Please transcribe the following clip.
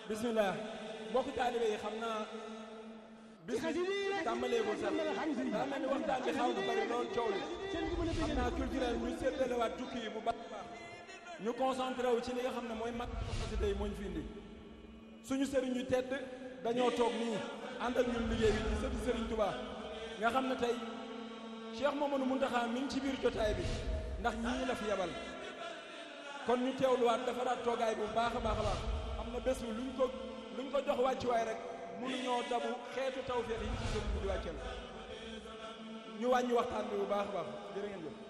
bismillah mbokk taalibe yi xam naa bis bi tàmbaleegul sax daa mel ni waxtaan bi xaw na bari lool coow li xam naa culturel ñu séddalewaat jukki yi bu baax a baax ñu concentré wu ci li nga xam ne mooy mag xasida yi moo ñu fi indi suñu sëriñ yu tedd dañoo toog nii ànd ak ñun liggéey bi ci sëti sëriñ Touba nga xam ne tey Cheikh Mamadou Mountakha mi ngi ci biir jotaay bi ndax ñii la fi yebal kon ñu teewluwaat defaraat toogaay bu baax a baax a baax xam na bés bi luñ ko luñ ko jox wàccuwaay rek mënuñoo dabu xeetu tawféex yi ci sëriñ bi di wàcceel ñu wàññi waxtaan bi bu baax a baax jërë ngeen jëf